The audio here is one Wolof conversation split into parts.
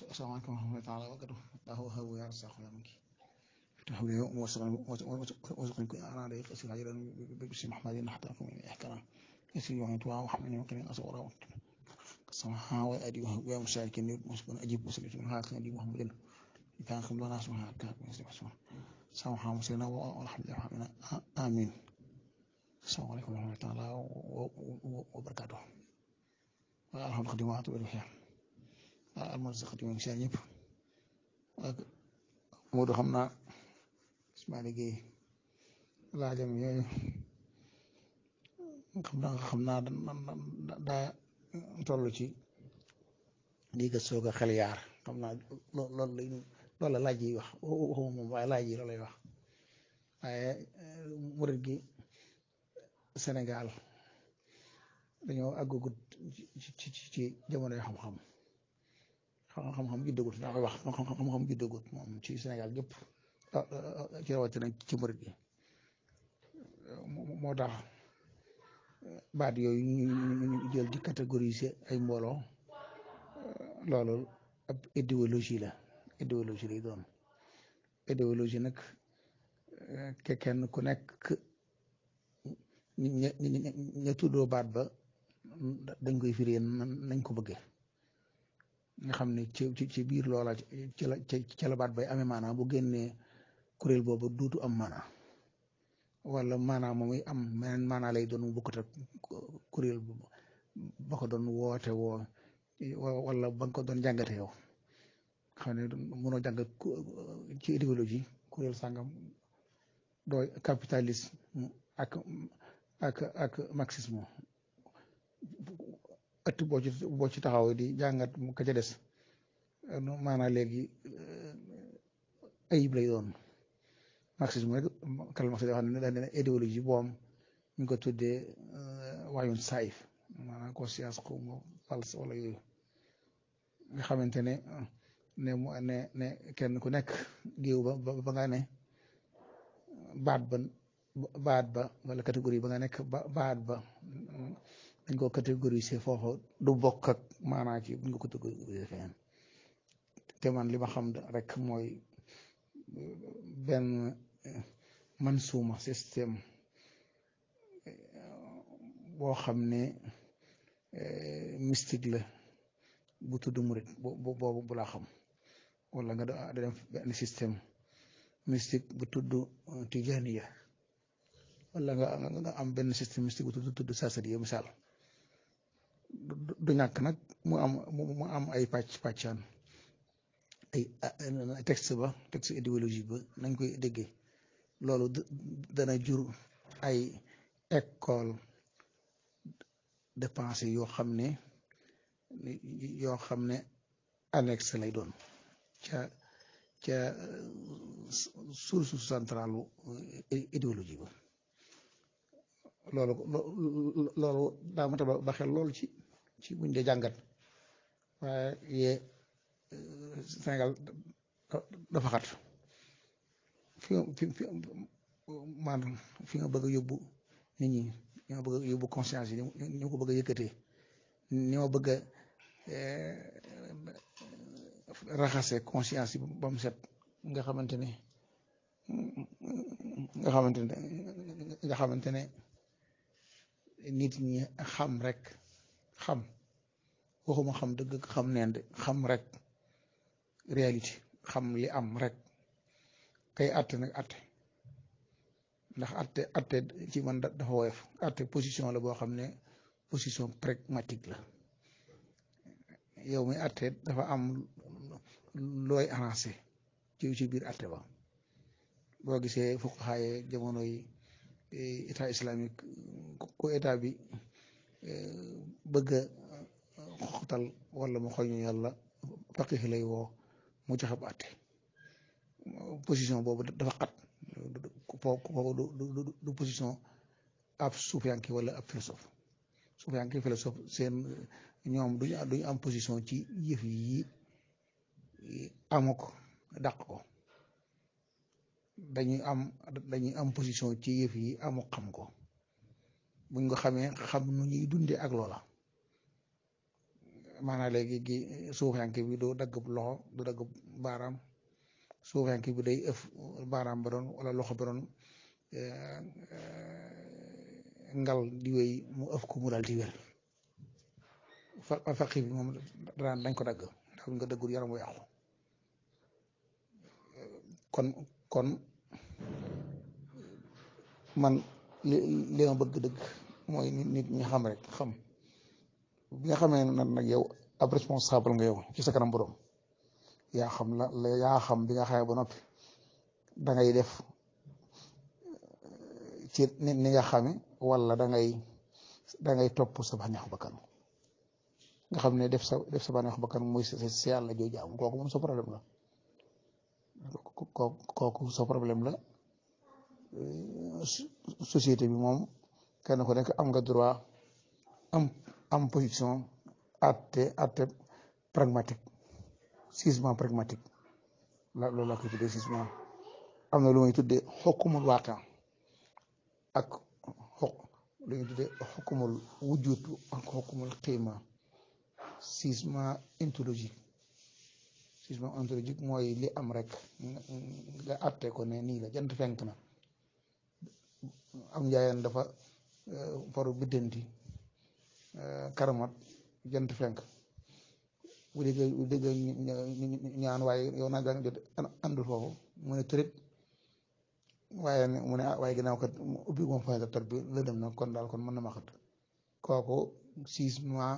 asalaamaaleykum wa rahmatullaahi taala wa barakaatuh lahu habu ya rasaqu ya manki تحوي وسقن أنا لي قصير عجلا بسم محمد حتى أكون من إحكام يسير يوم توا وحمل يمكن أصورا سمحا وأدي وهو مساكين مسكن أجيب وسلم من هذا أدي محمد كان خم لنا اسمها كان مسلم اسمه سمحا مسلنا والحمد لله آمين السلام عليكم ورحمة الله تعالى وبركاته الحمد خدمات والخير المرزق خدمة سيانيب Moodu xam naa Ismaila Gueye laajam yooyu xam naa xam naa daa toll ci lii nga soog a xel yaar xam naa loolu lay loolu la laaj yi wax waxuma moom waaye laaj yi loolu lay wax waaye murit gi Sénégal dañoo àggagut ci ci ci jamono yoo xam-xam xam-xam juddagut daa koy wax xam-xam juddagut moom ci Sénégal gépp ci rawatina ci murit gi moo tax baat yooyu ñu jël di catégoriser ay mbooloo loolu ab idéologie la idéologie lay doon idéologie nag ke kenn ku nekk ña ña tuddoo baat ba dañ koy firee nañ ko bëggee nga xam ne ci ci biir loola ci la ci la baat bay amee maanaam bu génnee kuréel boobu duutu am maanaam wala maanaam moom am meneen maanaa lay doon mu bokkut ak kuréel ba ko doon woote woo wala ba nga ko doon jàngate yow xam ne mënoo jàng ci idéologie kuréel sàngam dooy capitalisme ak ak ak marxisme ëtt boo ci boo ci taxaw di jàngat mu ka ca des maanaam léegi ayib lay doon marxisme rek Karl Marx yoo xam ne daal ne idéologie boom ñu ngi ko tuddee waayun saayif maanaam conscience xaw ma false wala yooyu nga xamante ne ne mu ne ne kenn ku nekk géew ba ba nga ne baat ba baat ba wala catégorie ba nga nekk ba baat ba dañ ko catégoriser foofu du bokk ak maanaa ci buñ ko catégoriser feneen te man li ma xam rek mooy benn man suuma système boo xam ne mystique la bu tudd murit boobu bu laa xam wala nga da def benn système mystique bu tudd tijaniya wala nga nga am benn système mystique bu tudd tudd sasadiya misaal du ñàkk nag mu am mu am ay pàcc pàccaan ay texte ba texte idéologie ba nañ koy déggee loolu dana jur ay école de pensée yoo xam ne yoo xam ne annexe lay doon ca ca source centrale idéologie ba loolu loolu daa mata ba xel loolu ci ci buñ dee jàngat waaye yee Sénégal dafa xat fi fi fi maanaam fi nga bëgg a yóbbu nit ñi ñi nga bëgg a yóbbu conscience yi ñu ko bëgg a yëkkatee ni ma bëgg a raxase conscience yi ba mu set nga xamante ne nga xamante ne nga xamante ne nit ñi xam rek xam waxuma xam dëgg xam neen de xam rek réalité xam li am rek kay atte nag atte ndax atte atte ci man dafa woyof atte position la boo xam ne position pragmatique la yow mi atte dafa am looy arrangé ci ci biir atte ba boo gisee fuqahaa jamono yi état islamique ko état bi bëgg a xoxtal wala mu xoñu yàlla faqih lay woo mu joxe bu àtte position boobu dafa xat foofu du position ab suufiyanke wala ab philosophe suufiyanke philosophe seen ñoom duñu duñu am position ci yëf yi amuk dàq ko dañuy am dañuy am position ci yëf yi amuk xam ko buñ ko xamee xam nu ñuy dundee ak loola maanaam léegi gi suufiyanke bi du dagg loxo du dagg baaraam suufiyanke bi day ëf baaraam ba doon wala loxo ba doon ngal di wéy mu ëf ko mu daal di wér fa faqi bi moom daan dañ ko dagg ndax nga dëggul yaram wu yàqu kon kon man li li ma bëgg dëgg mooy nit ñi xam rek xam bi nga xamee nag nag yow ab responsable nga yow ci sa kanam borom yaa xam la la yaa xam bi nga xamee ba noppi da ngay def ci ni nga xame wala da ngay da ngay topp sa bànneexu bakkan nga xam ne def sa def sa bànneexu bakkan muy sa si yàlla jooju am kooku moom sa problème la kooku sa problème la société bi moom kenn ku nekk am nga droit am am position atte atte pragmatique jugement pragmatique la loolu laa koy tuddee jugement am na lu may tuddee xokkumul waaqi ak xok lu ñuy tuddee xokkumul wujud ak xokkumul xiima jugement ontologique jugement ontologique mooy li am rek nga atte ko ne nii la jant fenk na am njaayeen dafa faru biddanti karamat jant fenk bu dégg bu dégg ñaan waaye yow naa gaa jot àndul foofu mu ne tërit waaye mu ne waaye ginnaaw kat ubbi moom fenêtre bi la dem na kon daal kon mën na ma xat kooku jugement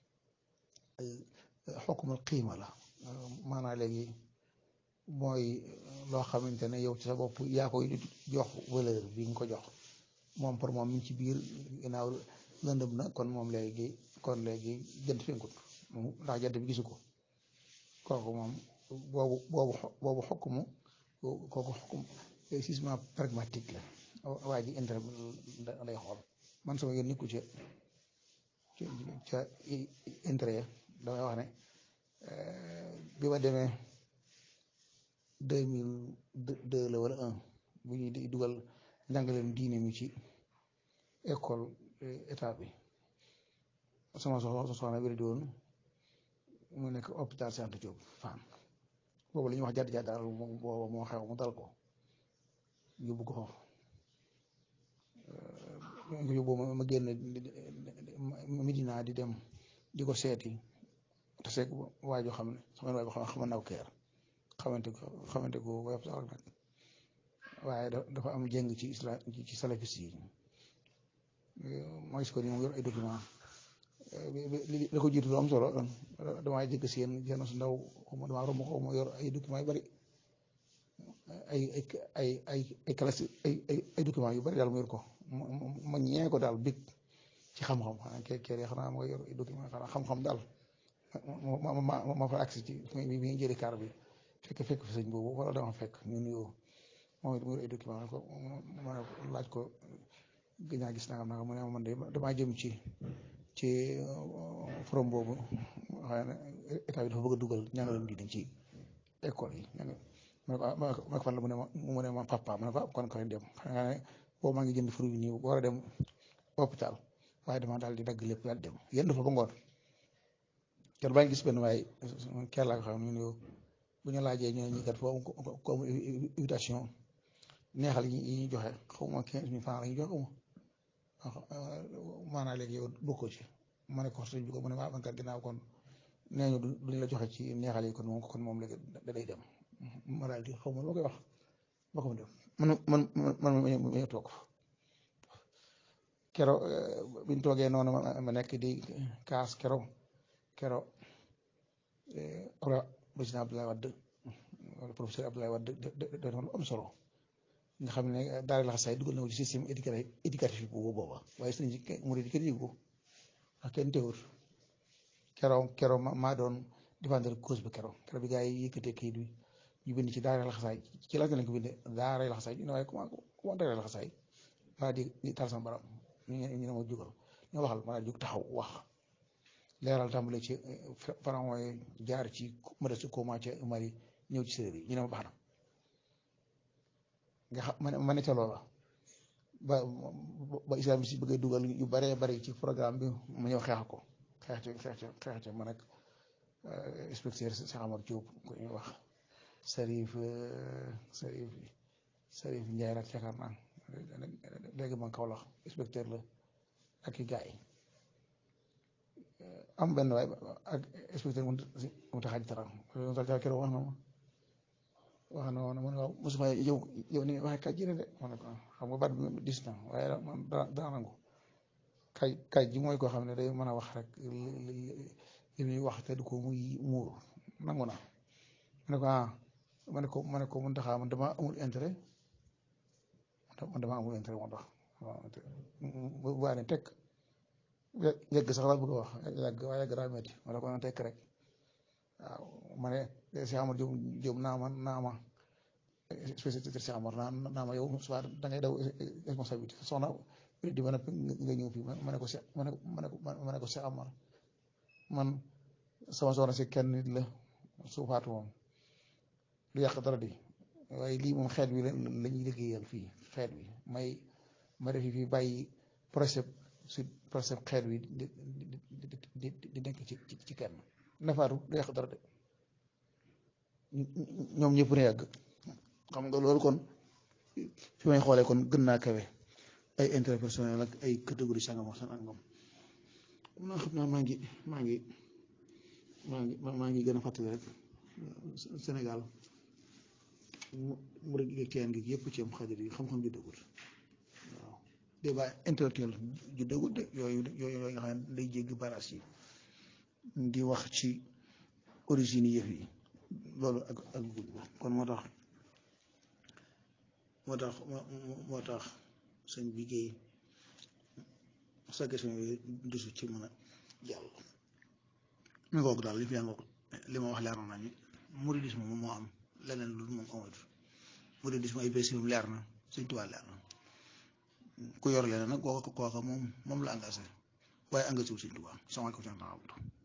xokkumul xiima la maanaam léegi mooy loo xamante ne yow ci sa bopp yaa koy jox valeur bi nga ko jox moom pour moom mi ngi ci biir ginnaaw lëndëm na kon moom léegi kon léegi jant fenkut ndax jant bi gisu ko kooku moom boobu boobu boobu xokkumu kooku xokkum jugement pragmatique la waa ji intérêt lay xool man sama yoon nikku ca ca intérêt damay wax ne bi ma demee deux mille deux la wala un bu ñuy di dugal njàngaleem diine mi ci école état bi sama soxla soxna bi di woon mu nekk hôpital Cheikh Anta Diop Fann boobu la ñuy wax jadd jadd daal boobu moo xew mu dal ko yóbbu ko foofu yóbbu ma génn Medina di dem di ko seeti te seeg waajoo xam ne sama waajoo xam ne xaman naa ko keer xamante ko xamante ko web sax nag waaye dafa am jëng ci islam ci salafis yi mooy ko ni moom yor ay document li la ko jiitu lu am solo damaa jëgg seen seen su ndaw xawma damaa romb xaw ma yor ay document yu bari ay ay ay ay ay classe ay ay ay document yu bari daal mu yor ko ma ñee ko daal big ci xam-xam xanaa kee kee xanaa ma yor ay document xanaa xam-xam daal ma ma ma fa agsi ci mi mi jëli kaar bi fekk fekk fi sëñ boobu wala dama fekk ñu nuyoo moom it mu yor ay document ko ma laaj ko gën naa gis nangam nangam mu ne man de damaa jëm ci ci forom boobu xëy na état bi dafa bëgg a dugal ñaangalam diine ci école yi ma ne ko ma ne ko fan la mu ne ma mu ne ma papa ma ne ko kon koy dem xam nga ne boobu maa ngi jënd fruit yi nii war a dem hôpital waaye dama daal di dagg lépp daal dem yéen dafa ba ngoon kenn baa ngi gis benn waaye kenn laa ko xam ne bu ñu laajee ñu ne ñi kat foofu comme invitation neexal yi ñuy joxe xaw ma quinze mille francs la ñuy joxe maanaam léegi yow bokkoo ci ma ne ko sëñ bi ko mu ne maa man kat ginnaaw kon nee ñu duñ la joxe ci neexal yi kon moom kon moom léegi da day dem ma daal di xaw ma lu ma koy wax ba ko def man man man man ma toog kero biñ toogee noonu ma nekk di kaas kero kero président Abdoulaye Wade wala professeur Abdoulaye Wade da lu am solo nga xam ne daara la xasaay dugal na ko ci système éducatif éducatif bu booba waaye sëriñ si mu di kenn yëgu ko ak kenn teewul keroo keroo maa doon défendre cause bi keroo keroo bi gars yi yëkkatee kayit bi ñu bind ci daara la xasaay ci la lañ ko bindee daara la xasaay ñu ne waaye comment comment daara la xasaay waa di di taal sama baram ñu ne ñu ne ma jugal ñu waxal ma daal jóg taxaw wax leeral tàmbale ci pharaon yi jaar ci modeste koma ca Mali ñëw ci séeréer yi ñu ne ma baax na nga xam ma ne ma ne ca loola ba ba islam si bëggee dugal yu baree bari ci programme bi ma ñëw xeex ko xeex ci xeex ci xeex ci ma nekk inspecteur Cheikh Amar Diop ku ñuy wax Sarif Sarif Sarif Ndiaye rek yaakaar naa léegi man kaw la inspecteur la ak i gars yi am benn waay ak inspecteur mu mu tax a ji taram keroog wax na ma wax na ma ne waaw mosuma yow yow ni waxee kaj ji de ma ne ko xam nga baat bi dis na waaye man daa nangu kaj kaj ji mooy koo xam ne day mën a wax rek li muy wax te du ko muy muur nangu naa ma ne ko ah ma ne ko ma ne ko mun taxaa man dama amul intérêt man dama amul intérêt moo tax waaw bu baax ne tekk yegg sax laa bëgg a wax yàgg waaye yàgg daa metti ma ne ko na tekk rek waaw ma ne Cheikh Amar Diop Diop naa ma naa ma spécialité Cheikh Amar naa naa ma yow soit da ngay daw responsabilité soxna di ma nga ñëw fii ma ne ko se ma ne ko ma ne ko Cheikh Amar man sama soxna si kenn nit la su faatu moom du yàq dara di waaye lii moom xeet wi la ñuy liggéeyal fii xeet wi may ma def fii bàyyi projet si projet xeet wi di di di nekk ci ci kenn nafaatu du yàq dara de ñoom ñëpp ne yàgg xam nga loolu kon fi may xoolee kon gën naa kawe ay interpersonnel ak ay catégorie sangam ak sangam mun naa xam naa maa ngi maa ngi maa ngi maa ngi gën a fàttali rek Sénégal mu rek kenn gi yëpp ci am xadir yi xam-xam ju dëggul waaw débat intellectuel ju dëggul de yooyu yooyu yooyu nga xam ne day jéggi baras yi di wax ci origine yëf yi loolu ak ak gudd kon moo tax moo tax moo tax sëñ bi géey sa question yooyu dusu ci mën a jàll mi ngoog daal li fi ngoog li ma wax leer na nañu muridisme moom moo am leneen lu moom amatu muridisme ay bés moom leer na Sëñ Tuubaa leer na ku yor leneen nag kooka kooka moom moom la engagé waaye engagé wu Sëñ Tuubaa sama ko